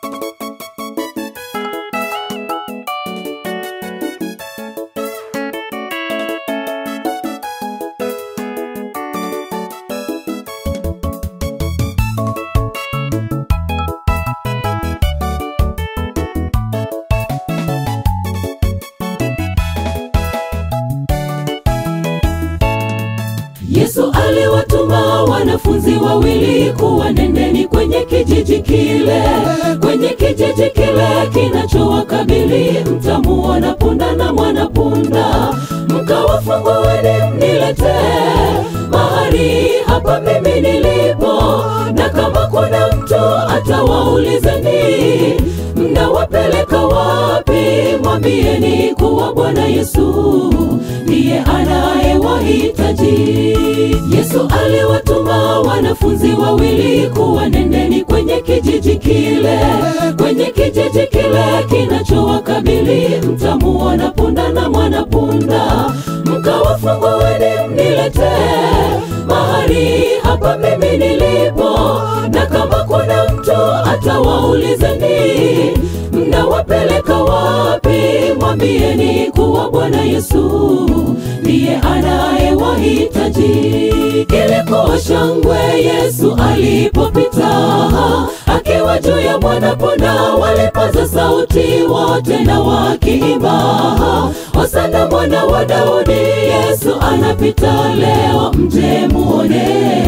Yesu aliwatuma wanafunzi wawili kuwa nendeni kwenye kijiji kile, kwenye kijiji kile kinachowakabili, mtamuona punda na mwanapunda, mkawafungueni mniletee mahali hapa mimi nilipo, na kama kuna mtu atawaulizeni mnawapeleka wapi, mwambieni kuwa Bwana Yesu ndiye anayewahitaji. Yesu aliwatuma wanafunzi wawili kuwa nendeni kwenye kijiji kile, kwenye kijiji kile kinachowakabili, mtamuona punda na mwanapunda, mkawafungueni mniletee mahali hapa mimi nilipo, na kama kuna mtu atawaulizeni mnawapeleka wapi, mwambieni kuwa Bwana Yesu ndiye anayewahitaji. Ilikuwa shangwe Yesu alipopita, akiwa juu ya mwanapunda, walipaza sauti wote na wakiimba, Hosana mwana wa Daudi, Yesu anapita leo, mje muone,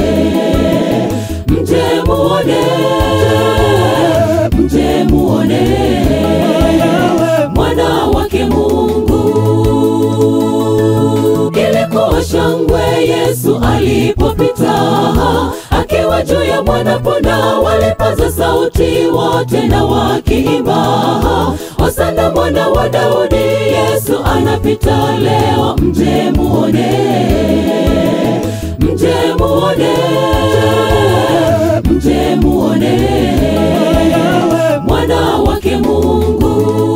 mje muone, mje muone mwana wake Mungu. Ilikuwa shangwe Yesu alipopita, akiwa juu ya mwanapunda, walipaza sauti wote na wakiimba, Hosana mwana wa Daudi, Yesu anapita leo, mje muone, mje muone, mje muone mwana wake Mungu.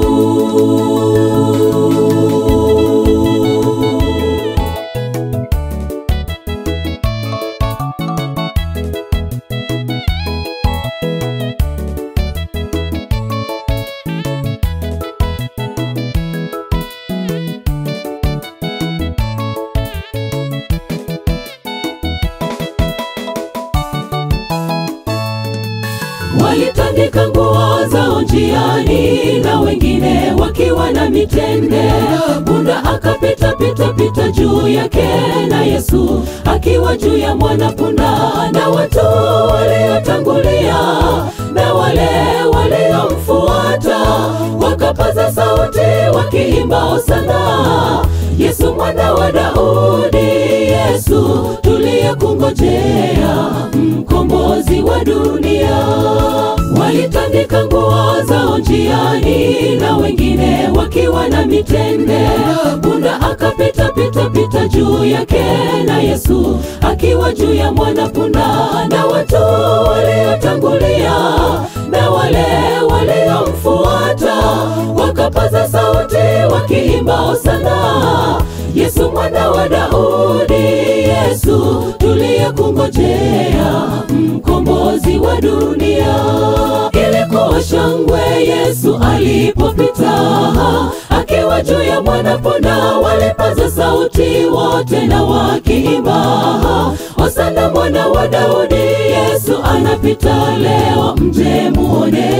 Walitandika nguo zao njiani na wengine wakiwa na mitende. Punda akapita pita pita juu yake, na Yesu akiwa juu ya mwanapunda, na watu waliotangulia na wale waliomfuata wakapaza sauti wakiimba hosana, Yesu mwana wa Daudi, Yesu tuliyekungojea, mkombozi wa dunia. Walitandika nguo zao njiani na wengine wakiwa na mitende. Punda akapita pita pita juu yake, na Yesu akiwa juu ya mwanapunda, na watu waliotangulia na wale waliomfuata wakapaza sauti wakiimba hosana, Yesu mwana wa Daudi, Yesu tuliyekungojea, mkombozi wa dunia. Ilikuwa shangwe Yesu alipopita, akiwa juu ya mwanapunda, walipaza sauti wote na wakiimba, hosana mwana wa Daudi, Yesu anapita leo, mje muone,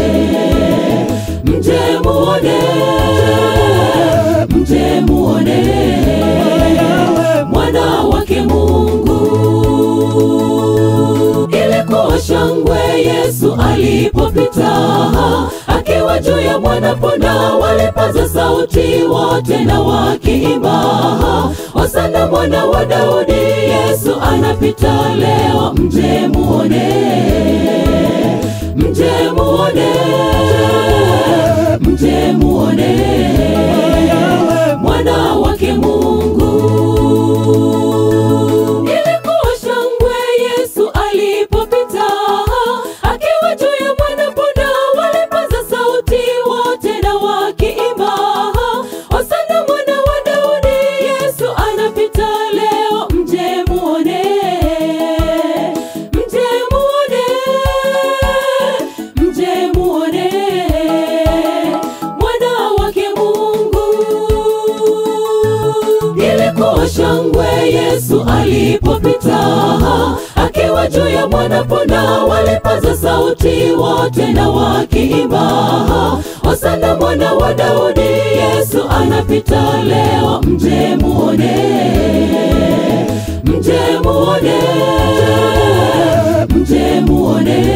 mje muone, mje muone mwana wake Mungu. Ilikuwa shangwe Yesu alipopita, akiwa juu ya mwanapunda, walipaza sauti wote na wakiimba, hosana mwana wa Daudi, Yesu anapita leo, mje muone, mje muone, mje muone mwana wake Mungu. Ilikuwa shangwe Yesu alipopita, akiwa juu ya mwanapunda, walipaza sauti wote na wakiimba, hosana mwana wa Daudi, Yesu anapita leo, mje muone, mje muone, ya mwanapona walipaza sauti wote na wakiimba hosana mwana wa daudi yesu anapita leo mje muone mje muone mje muone